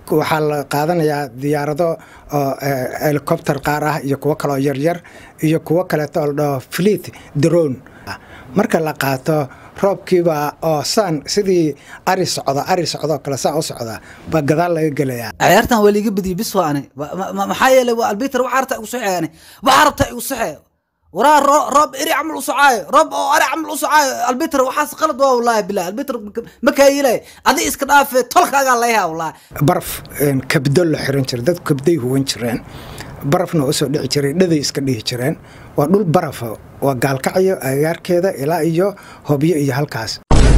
waxaa la qaadanayaa diyaarado oo helicopter qaar ah iyo kuwo kaloo yaryar iyo kuwo kaleeto oo la dhaho fleet drone marka la qaato roobkiiba oo saan sidii ari socda ari socdoo kale saan u socda baa gadaal laga gelayaa ciyaartan waa liiga badiyey bis waa ani maxaa yeelay waa albiter waxaa rabtaa igu saxee ani waxaa rabtaa igu saxee waraa roob eri camal u socaayo roob oo ari camal u socaayo albiter waxaas qalad waa wallaahi bilah albiter ma kaayilay adi iska dhaafe tolkaagaa layhaa wallaahi baraf kabdo la xiran jira dadku kabday huwan jireen barafna usoo dhici jiray dhaday iska dhihi jireen waa dhul barafa waa gaalkacyo agaarkeeda ilaa iyo hobyo iyo halkaas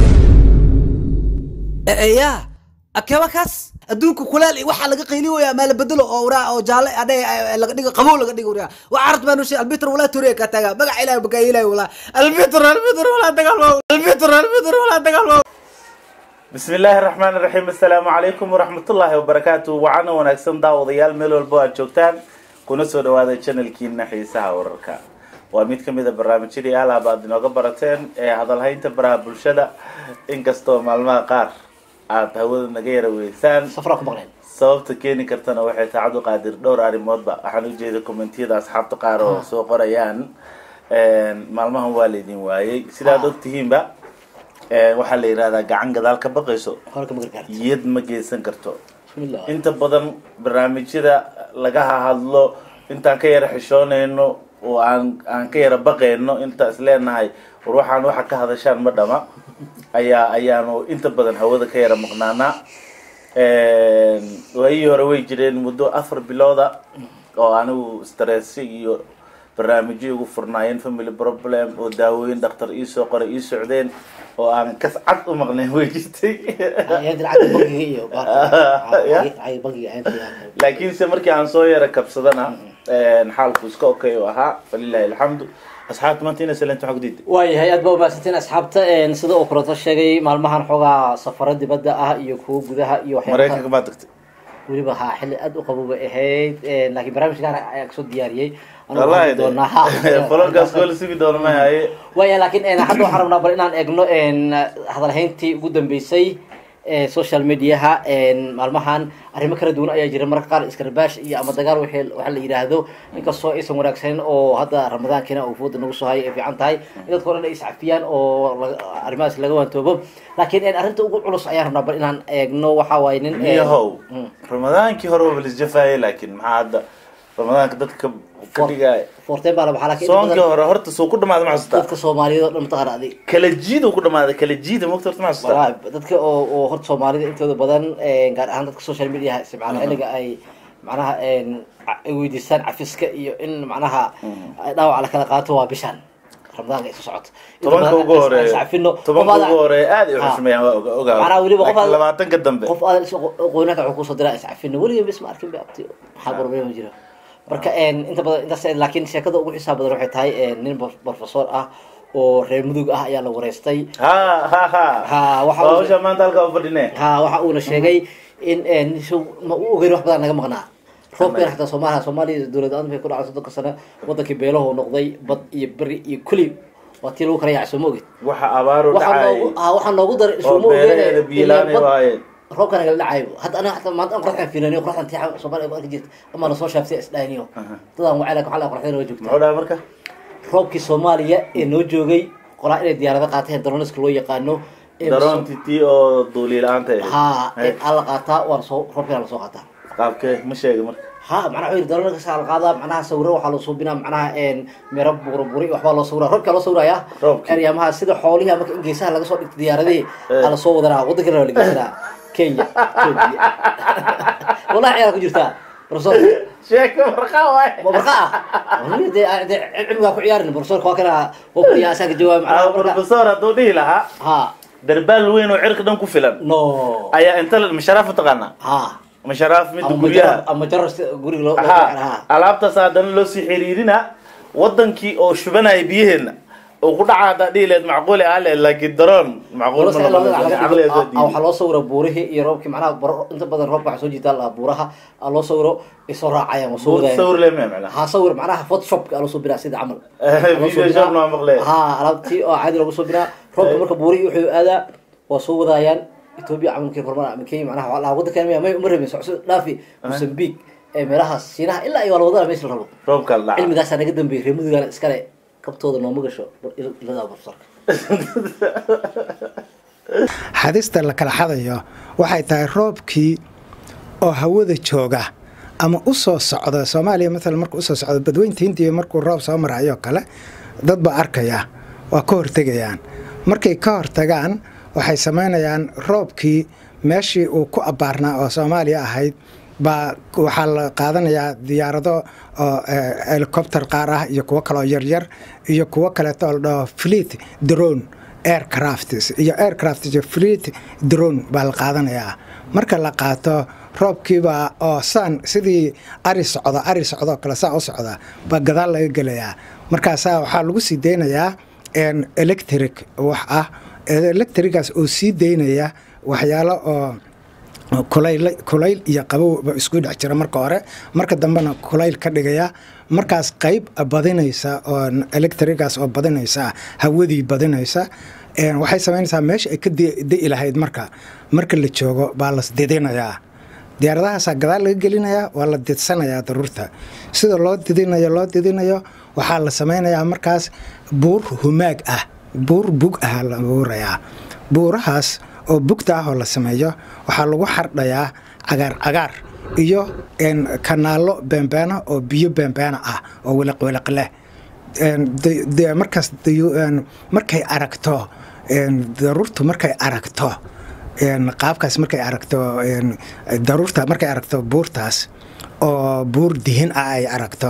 ya akeeba kaas adduunka kulaal waxaa laga qayli waya maa la bedelo oo waraa oo jaalle adhe laga dhigo qabow laga dhigo waraa waa carad baa nushay albiter walaa toriya ka taga magac ilaah bakaayilay walaa albiter albiter walaa dagaalmo albiter albiter walaa dagaalmo bismi illaahi raxmaan iraxiim assalaamu calaykum waraxmatullaahi wabarakaatu wacana wanaagsan daawadayaal meel walbo aad joogtaan kuna soo dhawaada janalkiina xiisaha wararka waa mid kamid a barnaamijyadii alaab aad inooga barateen ee hadalhaynta baraha bulshada inkastoo maalmaha qaar aada hawada naga yara weysaan sababta keeni kartana waxay taacad u qaadir dhowr arrimoodba waxaan ujeeda commentiyada asxaabta qaar oo soo qorayaan maalmahan waa laydin waayey sidaad ogtihiinba waxaa la yihahdaa gacan gadaal ka baqayso yad ma geysan karto inta badan barnaamijyada laga hadlo intaan ka yara xishoonayno oo aan aan ka yara baqayno inta is leenahay war waxaan waxa ka hadashaan ma dhama ayaa ayaanu inta badan hawada ka yara maqnaanaa waayihii hore way jireen muddo afar bilooda oo anigu stress iyo barnaamijyo igu furnaayeen family problem oo daawooyin dhakhtar iisoo qoray ii socdeen oo aan kas cad u maqnayn way jirtay laakiinse markii aan soo yara kabsadana xaalku iska okay u ahaa falilahi alxamdu asxaabta maanta ina salenta waxaa kudiida waayahay aad baa umahadsantiin asxaabta sida uu kulato sheegay maalmahan xoogaa safaro dibadda ah iyo kuwo gudaha iyo maraykanka maa tagtay weliba ha xilli aad u qabow bay ahayd laakiin barnaamijkan ayaa kasoo diyaariyey wallahi folorkaas koola sugi doona ma haye waaya laakiin hadda waxaan rabnaa bal inaan eegno hadalhayntii ugu dambeysay social mediaha maalmahan arrimo kala duwan ayaa jira mararka qaar iskarabaash iyo ama dagaal w waxa la yidhaahdo inkastoo aysan wanaagsanin oo hadda ramadaankiina uu fooda nagu soo hayo ay fiican tahay in dadka o dhan ay iscafiyaan oo arrimahaas laga waantoobo laakiin arrinta ugu culus ayaan rabnaa bal inaan eegno waxa waaye nin miyahow ramadaankii hore waa lisjafaayay laakiin maxaa hadda ramadaanka dadka ka dhigaya forteen baa la baxaa laakiin soonkii hore horta suu ku dhamaada ma xasuusta dadka soomaaliyeed oo dhan mataqaana adig kala jiid uu ku dhamaada kala jiida mogta horta ma xasuusta walahi dadka oo oo horta soomaalida intooda badan gaar ahaan dadka social media isticmaala xilliga ay macnaha ay weydiistaan cafiska iyo in macnaha dhaawac la kala qaato waa bishaan ramadaanka isu socoto tobanka ugu horeeya tobanka ugu horeeya aad ay xushmeeyaan waa ogaa Macnaha weliba qof aad- labaatanka dambe qof aad qoynaanka wuxuu kusoo diraa iscafino weliga bis ma arkin ba abti maxaa problem jira marka inta badan intaas laakiin sheekada ugu xisaab badan waxay tahay nin professor ah oo reer mudug ah ayaa la wareystay ha ha ha Ha, waxa waa uu- hawsha maanta halkaa u fadhine ha waxa uuna sheegay in nishu ma u ogeyn wax badan naga maqnaa roobkan xataa soomaaliya soomaaliya dowlad adan bay ku dhacay soddonka sano wadankii beelahu noqday bad iyo beri iyo kuli waa tii lagu kala yaacay soo ma ogid waxa abaaru waxaa dhacay noogu ha waxaa noogu daray oo isuma beeraheeda biilaanay waayeen roobkan nagala dhacayo hadda aniga xataa maanta aan qoraxdan fiirinayo qoraxdan tii soomaaliya ku arki jirta ama lasoo shaaftay isdhahniyo dadaan wacay laakin waxaa la qoraxdan waa joogtaa muxuu dhaha marka roobkii soomaaliya ee noo joogay qolaa inay diyaarado qaateen daroniska loo yaqaano ee daroonti tii oo duuliye la-aanta ahayd. ha Hay. aan la qaataa waa lasoo roobkina lasoo qaataa qaabkee ma sheega marka ha macnaha wuxuu yidhi daroniska la qaadaa macnaha sawiro waxaa loo suubinaa macnaha meero buuraburi waxbaa loo sawira roobkaa loo sawiraya Roobkii. eryaamaha sida xoolihi marka in geesaha laga soo dhigto diyaaradihii aa lasoo wadanaa waddankana waa la geysanaa kenya Ethiopia. wallahi ciyaar ku jirtaa professor sheeka marka waay barqa ah Wali dee dee cilmigaa ku ciyaarin professorka waa kana waa ku yaa asaga jawaab Ah, macnaha marka professor hadduu dhihi lahaa ha darbaal weyn oo cirka dhan ku filan no ayaa inta la- masharaaf utaqaanaa ha masharaaf midda ama guryaha majar ama jarar si- guriga loo loo ha ha alaabtaas haddana loo sii xiriirina wadankii oo shubanaya biyaheena oo ku dhaca haddaa dhihi leed macquuli ah leed laakiin daroon macquul ma noqonayso caqligeeda soo waxaa diiday loo sawira buurihii iyo roobkii macnaha baro- inta badan roobka waxaa soo jiitaa la buuraha aa loo sawiro ay soo raacayaan waa soo Buurta wadayaan sawir lee mee macnaha ha sawir macnaha photoshopka aa loo soo biraa sida camal video shop naa maqlee ha alaabtii oo caadi loogu soo biraa roobka marka buurihii wuxuu aadaa waa soo wadaayaan etoobiya camalkii hormar ama kenya macnaha waxaa lahaa waddankan miya may uma rabin socso dhaafi mosambique ee meelahaas shiinaha ilaa iyo waa la wadana meesha la rabo roobka la dhaca cilmigaasaa naga dambeeyey reer mudugana iskale kabtooda nooma gasho il- iladaa barsoorka xadista la kala xadayo waxay tahay roobkii oo hawada jooga ama u soo socda soomaaliya maalan markuu usoo socdo badweynta hindiya markuu roob soo marayo kale dad baa arkaya waa ka hortegayaan markay ka hortagaan waxay samaynayaan roobkii meeshii uu ku abbaarnaa oo soomaaliya ahayd baa waxaa la qaadanayaa diyaarado oo eh, helicopter qaar ah iyo kuwo kaloo yaryar iyo kuwo kaleeto oo la dhaho fleet drone aircrafts iyo aircraft iyo fleet drone baa la qaadanayaa marka la qaato roobkiibaa oo saan sidii ari socda ari socdoo kale saa u socda baa gadaal laga gelayaa markaasaa waxaa lagu sii deynayaa en, electric wax ah electrigaas oo sii deynaya waxyaalo oo kulayl kulayl iyo qabowba isku dhex jira marka hore marka dambena kulayl ka dhigaya markaas qayb badinaysa oo electrigaas oo badinaysa hawadii badinaysa een, waxay samaynaysaa meesha ay ka di- di'i lahayd marka marka la joogo baa las didinayaa diyaaradahaasaa gadaal laga gelinayaa waa la didsanayaa daruurta sida loo didinayo loo didinayo waxaa la samaynayaa markaas buur humaag ah buur bug ah la abuurayaa buurahaas oo bugta ah oo la sameeyo waxaa lagu xardhayaa cagaar cagaar iyo een, kanaallo beenbeena oo biyo beenbeena ah oo wiliqwiliq leh een, de- de- markaas dayu- een, markay aragto een, daruurtu markay aragto een, qaabkaas markay aragto een, daruurta markay aragto buurtaas oo buur dihin ah ay aragto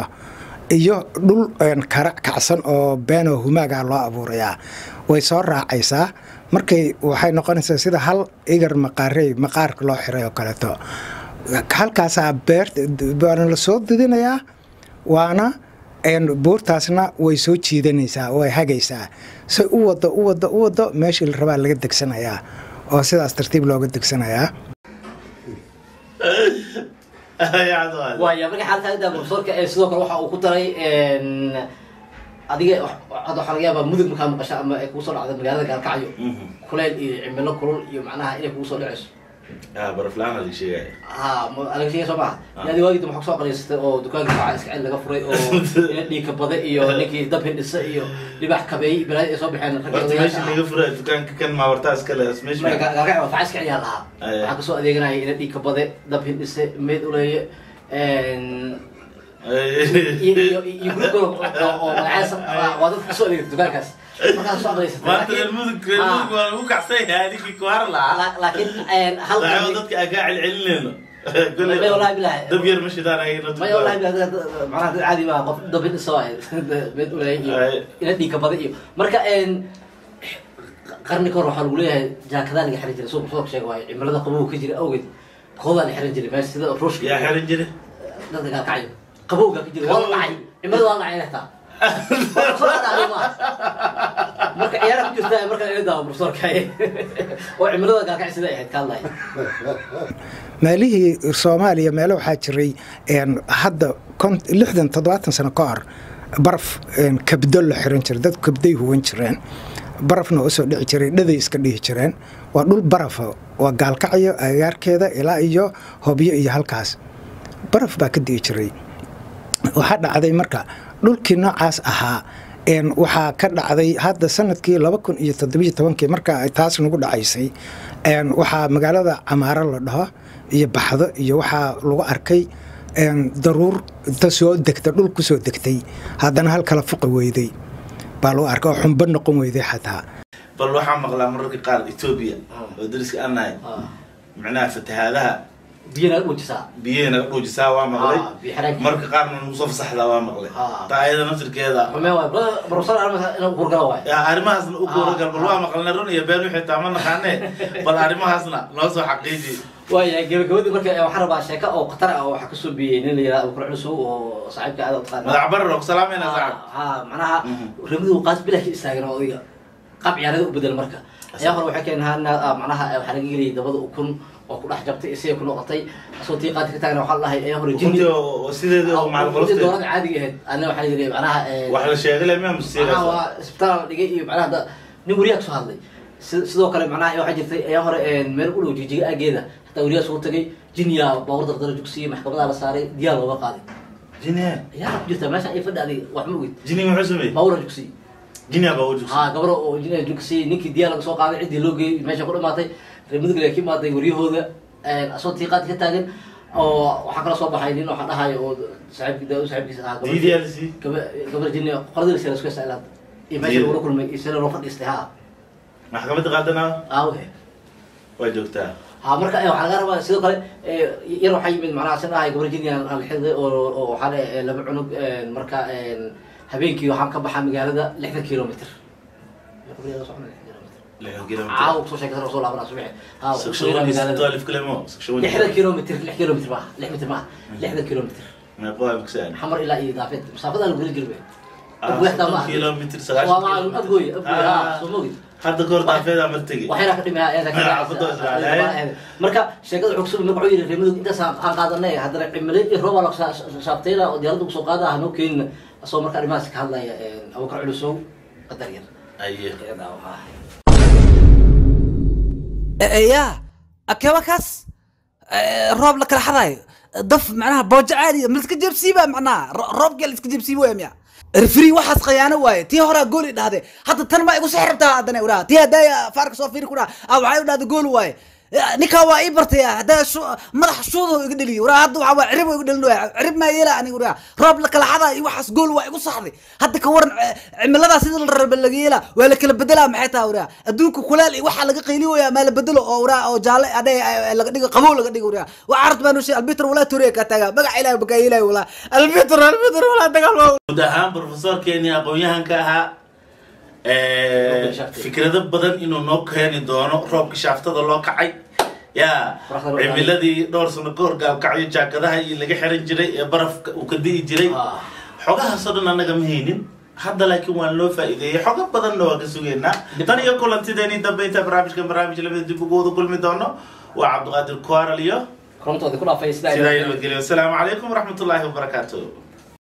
iyo dhul een, kara kacsan oo beenoo humaaga loo abuurayaa way soo raacaysaa markay waxay noqonaysaa sida hal igar maqaarey maqaarka loo xiray oo kaleeto halkaasaa beerta waana la soo didinayaa waana een, buurtaasna way soo jiidanaysaa way hagaysaa say u wado u wado u wado meeshii la rabaa laga degsanayaa oo sidaas tartiib looga degsanayaa waaya marka xaalka intaa profesorka ee sidoo kale waxa uu ku daray een, adiga wax- hadda waxaa laga yaabaa mudug markaa maqasha ama ay kugu soo dhacda magaalada gaalkacyo kuleyl iyo cimilo kulul iyo macnaha inay kugu soo dhacayso baraflaan laga sheegaya ha ma- alaga sheegay soo maha yaadi waagii waxaa kusoo qalaysatay oo dukaanka faca iska cel laga furay oo ina dhiigka bada iyo ninkii dab hindhisa iyo dhibax kabeey balaadi ay soo baxeen ragga horta odayaasha meesha ah. laga fura dukaanka kan maa wartaa iskale meesha Marka gaal- gaalkacyo waa faca iska celiyaa lahaa Aye. waxaa kasoo adeeganaya ina dhiigka bade dab hindhise meyd uleeye een, iyo iyo iyo group oo oo magacaysan waa waa dadka kasoo adeegta dukaankaas markaas soo aqlaysatay maanta laakiin- reer mudug reer mudug waa lagu kacsan yahay adigii kuhar lahaa la- laakiin een, hal lacabo qarni- dadka aan kaa celcelinayno May wallahi bilahi. dab yar ma shidaan ayna maya wallahi bilahi dad- dad- macnaha dad caadi baa qof dab hindhisa waa meyd uleeye iyo Aye. ina dhiigka bada iyo marka een, qarni ka hor waxaa lagu leeyahay jaakadaa laga xiran jiray suuq soo sheega waayo cimilada qabowga ka jira awgeed koodaa la xiran jiray meesha sida ruushka yaa xiran jire dadka gaalkacyo qabowga ka jira waa la dhacay cimilada waa la dhacay lehtaa Soo dhacday maaha. marka ciyaara ku jirta marka ila daawo profesorka oo cimilada gaalkacyo sida ay ahayd ka hadlaya meelihii soomaaliya meelo waxaa jiray een, hadda kon- lixdan toddobaatan sano ka hor baraf een, kabdo la xiran jiray dad kabday huwan jireen barafna waa usoo dhici jiray dhaday iska dhihi jireen waa dhul barafa waa gaalkacyo agaarkeeda ilaa iyo hobyo iyo halkaas baraf baa ka di'i jiray waxaa dhacday marka dhulkii noocaas ahaa een, waxaa ka dhacday hadda sanadkii laba kun iyo toddobiyo tobankii marka ay taas nagu dhacaysay een, waxaa magaalada camaaro la dhaho iyo baxdo iyo waxaa lagu arkay een, daruur inta soo degta dhul ku soo degtay haddana hal kala fuqi weyday baa lagu arkay oo xumbo noqon weyday xataa bal waxaa maqlaa mararka qaar etoobiya oo dariska aan nahay micnaha fatahaadaha biyana dhuujisaa biyaha naga dhuujisaa waa maqlay Ah, biyo xireenka. marka qaarna nagu soo fasaxdaa waa maqlay Ah. taa ayada naftirkeeda xumee waay profesor armasa inuu kurgala waay yaa arrimahaasna u guuragal bal waa maqalnay run iyo been wixii taa ma naqaanee bal arrimahaasna noo soo xaqiiji waayahay gabagabadii marka waxaan rabaa sheeko oo khatar ah oo waxaa kasoo biyey nin la yihahdo abukar culusow oo saaxiibka aad u taqaana madax barar oo ku salaamayna sacab ha macnaha Mhm. ramidu qaas bilash istaagan oo odayga qaab ciyaarada u bedel marka ayaa hore waxay keenahaa macnaha waxaa laga geliyay dabada ukun oo ku dhex jabtay isagay ku noqotay asoo tii qaadka ka taagna waxaa la dhahay ayaa hore jinni runtii oo sideeda oo Ukuntii macalqolofteed doorada caadiga ahayd ana waxaa la yidhi macnaha eh, wax la sheegay le miyaa macnaha musiiga waa isbitaal la dhigay iyo macnaha da- nin wariyaa kasoo hadlay si- sidoo kale macnaha waxaa jirtay ayaa hore meel u dhow jijiga aageeda hataa weliyaa soo tagay jinya baawur dardara jugsiye maxkamadaa la saaray diyaar looga qaaday jiniya ayaa ku jirta meesha ay fadhi adig wax ma ogid jini muxuu sameeyey baawura jugsiye jiniya baa u jugsa ha gabro oo jinya jugsiye ninkii diyaar laga soo qaaday ciddii loo geeyey meesha ku dhamaatay reer mudugale ka imaaday waryahooda asoo tiiqaad ka taagan oo waxaa kala soo baxay nin waxaa dhahayo oo saaxiibkii daawud saaxiibkiisa ahaa gabar- ddlc gaba- gabar jinya qoladii sela isku hesaa ilaad iyo meesha lagula kulmay iyo sela loo fadhiistay ha maxkamadda qaadana aawe waa joogtaa ha marka eh, waxaa laga rabaa sidoo kale eh, yar waxaa yimid macnaha sin ahay gabar jinian aan xiday oo oo waxaa le eh, laba cunug eh, marka eh, habeenkii waxaan ka baxaa magaalada lixdan kilomitr lixdan kilomitr caawa kusoo sheekaysan oo soo laabanaa subaxi ha kusoo yaraa magaalada saqshawaniis kilimo lixdan kilomitr lix kilomitr maaha lix mitr maaha lixdan kilomitr meeqoa magsaan xamar ilaa iyo daafeed masaafadaa lagu geli jirbe Ah, abguextaa maaha kilomitr waa sagaashan maa kilomitr. abgooy abgooy ha Ah. soo mogid hadda kahor daafeedaa mar tegi waxayna ka dhimaya ayada ka Ah, ku doos raacay. marka sheekada wuxuu kusoo wuxuu yidhi reemadug intaas aan aan qaadanay haddana cimile iyo rooba la saabtayna oo diyaaradda kusoo qaada hanoo keenina asoo marka arrimahaas ka hadlaya abubakar culusow qadar yar aye Iyada waxaa ahay. ya akeeba kaas Eh, roob la kala xadaayo daf macnaha boojo caadiya ma liska jebsiiba macnaha ro- roobkii la iska jebsiiba waya miya refri waxaas khayaano waaye tii horaa gooli dhahde hadda tan ma igu soo xirabtaa haddana uraha tii haddaa faarka soo fiiri ku dhaha ah waxay u dhahda gool waaye Eh, ninkaa waa ii bartay haddaa shu- madaxa shuuda iga dheliyo uraha hadda waxaa waa cirib iga dhelin waaya cirib maa yeela aniga uraha roob la kala xadaa iyo waxaas gool waa igu saxday hadda ka waran eh, cimiladaa sida la raba laga yeela waa la kala bedelaa maxay tahay uraha adduunka kuleel iyo waxaa laga qayli waya maa la bedelo oo uraha oo jaalle adhe laga dhigo qabow laga dhigo uraha waa carad baa nushay albitr walaa toriya kaa taagaa magaca ilahi bakaa yeelay walaa albitr albitr walaa dagaal ma guud ahaan profesorkeeni aqoon-yahanka ahaa Roobka shaaftada. fikrado badan inuu noo keeni doono roobka shaaftada loo kacay ya Qoraxda loo cimiladii dhowr sano ka hor gaalkacyo jaakadaha iyo laga xiran jiray ee barafka uu ka di'i jiray Ah. xogahaasoo dhan annaga ma haynin hadda laakiin waan loo faa'iideeyey xogo badanna waa ka sugeynaa tan iyo kulantideeni dambe inta barnaamijkan barnaamij lamida dib ugu wada kulmi doono waa cabdiqaadir kuaral iyo korontoodii ku dhaafay sidaa sidaa iyo nabadgelyo wasalaamu calaykum waraxmatullaahi wabarakaatu